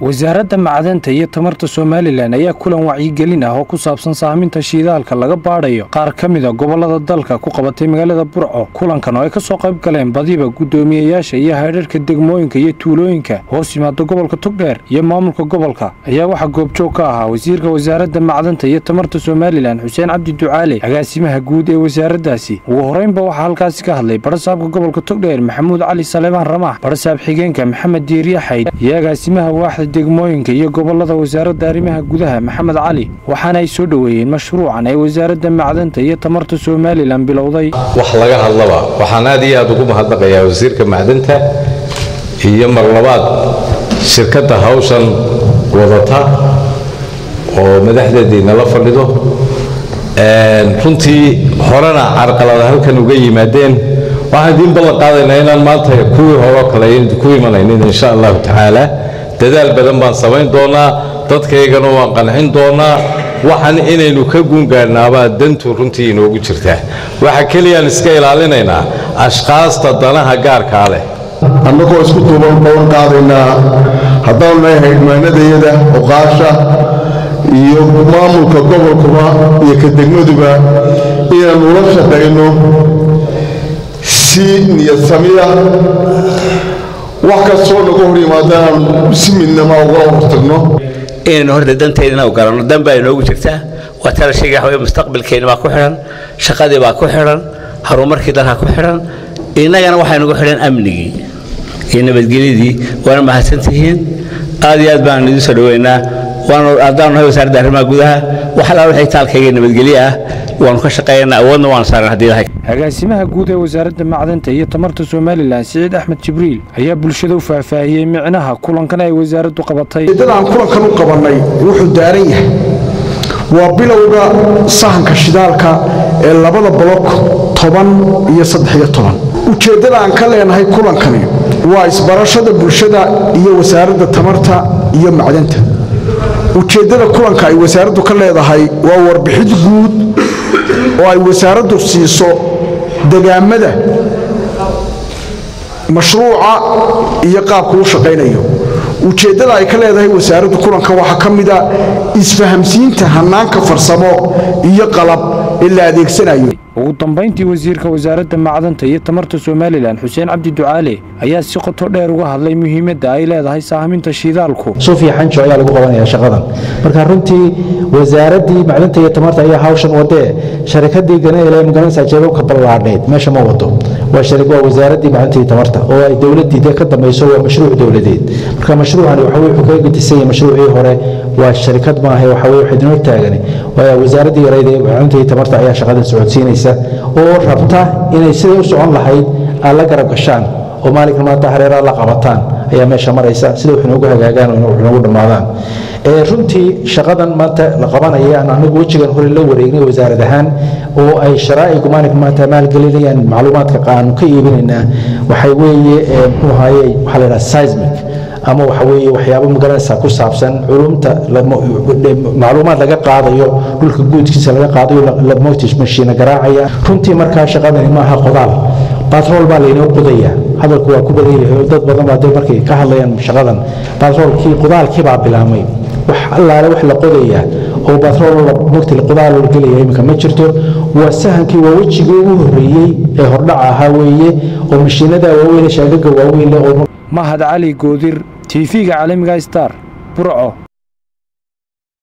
wasaaradda macdanta iyo tamarta somalilan ayaa kulan wacyigelin ah oo ku saabsan saaminta shiidaalka laga baadhayo qaar ka mida gobolada dalka ku qabatay magaalada burco kulankan oo ay ka soo qayb galeen badiba guddoomiyeyaasha iyo haydharhka degmooyinka iyo tuulooyinka hoos yimaada gobolka togdheer iyo maamulka gobolka ayaa waxaa goobjoog ka ahaa wasiirka wasaaradda macdanta iyo tamarta somalilan xuseen cabdi ducaale agaasimaha guud ee wasaaraddaasi ugu horeynba waxaa halkaasi ka hadlay barasaabka gobolka togdheer maxamuud cali saleebaan ramax barasaab xigeenka maxamed diiriya xayd iyo agaasimaha waaxda degmooyinka iyo gobolada wasaaradda arrimaha gudaha maxamed cali waxaana ay soo dhoweeyeen mashruucan ee wasaaradda macdanta iyo tamarta somalilan bilowday wax laga hadlaba waxaan aad iyo aad ugu mahadnaqayaa wasiirka macdanta iyo mar labaad shirkadda hawshan wadata oo madaxdeedii nala fadhido runtii horena carqalada halkan uga yimaadeen waxaan idiin ballan qaadaynaa inaan maanta kuwii horeo kale ku imanaynin insha allahu tacaala dadaal badan baan samayn doonaa dadkaygana waan qancin doonaa waxaan inaynu ka guungaadhnaabaa dantu runtii inoogu jirtaa waxa keliyaan iska ilaalinaynaa ashqaasta danaha gaarkaa leh annagoo isku duuban bawan qaadaynaa haddaanu leeyahay hidmaanadayada oqaasha iyo maamulka gobolkuba iyo ka degmaduba inaannu la shaqayno si niyadsamiya wax kastoo naga hor yimaada aan si midnama ugala hortagno inaynu horta danteydana u garanno dan baa inoogu jirtaa waa tala sheega waxa mustaqbalkeena baa ku xidhan shaqadii baa ku xidhan horumarkii dalka ku xidhan innagana waxaa nagu xidhan amnigii iyo nabadgelyadii waana mahadsantihiin aad iyo aad baan idiin soo dhoweynaa waanu haddaanu nahay wasaaradda arrimaha gudaha wax allaala waxay taalkayga nabadgelye ah waanu ka shaqeeyanaa awoodna waanu saaran haddii lahay agaasimaha guud ee wasaaradda macdanta iyo tamarta somalilan siciid axmed jibriil ayaa bulshada u faahfaahiyey micnaha kulankan ay wasaaraddu qabatay ujeeddadaan kulankan u qabannay wuxuu daaran yahay waa bilowga sahanka shidaalka ee labada bolok toban iyo saddexiyo toban ujeeddada aan ka leenahay kulankani waa isbarashada bulshada iyo wasaaradda tamarta iyo macdanta ujeeddada kulanka ay wasaaraddu ka leedahay waa warbixid guud oo ay wasaaraddu siiso degaamada mashruuca iyo qaabku u shaqaynayo ujeeddada ay ka leedahay wasaaraddu kulanka waxaa ka mida isfahamsiinta hannaanka farsamo iyo qalab ee la adeegsanayo ugu dambayntii wasiirka wasaaradda macdanta iyo tamarta somalilan xuseen cabdi ducaale ayaa si qoto dheer uga hadlay muhiimadda ay leedahay saaminta shiidaalku sufiya xanjo ayaa lagu qabanaya shaqadan marka runtii wasaaraddii macdanta iyo tamarta ayaa hawshan wadee sharikadii ganayla magaranaysa jeebabka ballaadheed meesha ma wado waa wasaaraddii macdanta iyo tamarta oo ay dowladdii dee ka dambayso waa mashruuc dowladeed marka mashruucani waxa weye wuxuu kaga gedisan yahay mashruucii hore waa sharikad maaha waxa weye waxay dinoo taagani waa wasaaraddii yareyd ee macdanta iyo tamarta ayaa shaqadan socodsiinaysa oo rabta inay siday u socon lahayd aad la garab gashaan oo maalinka maanta hareeraha la qabataan ayaa meesha maraysa sida wax inoogu hagaagaan oo wax inoogu dhammaadaan runtii shaqadan maanta la qabanaya aan anigu wejigan hore la wareegnay wasaarad ahaan oo ay sharaa'igu maalinka maanta maalgelinayaan macluumaadka aanu ka iibinaynaa waxay weeye muxuu ahaye waxaa la yidhaha seismic ama waxa weeye waxyaabo magaranaysa ku saabsan culumta macluumaad laga qaadayo dhulka guudkiisa laga qaadayo lamotish mashiina garaacaya runtii markaa shaqadani maaha qodaal batrool baa laynoo qodaya hadalku waa ku badan yahay oo dad badan baa dee markay ka hadlayaan shaqadan batroolkii qodaalkii baa bilaamay wax allaale wax la qodayaa oo batrool mogti qodaal la gelaya iminka ma jirto waa sahankii waa wejigii ugu horreeyey ee hordhaca ahaa weeye oo mashiinada waaweyn shaagaga waaweyn leh oo mahad cali goodir tv-ga caalamiga star burco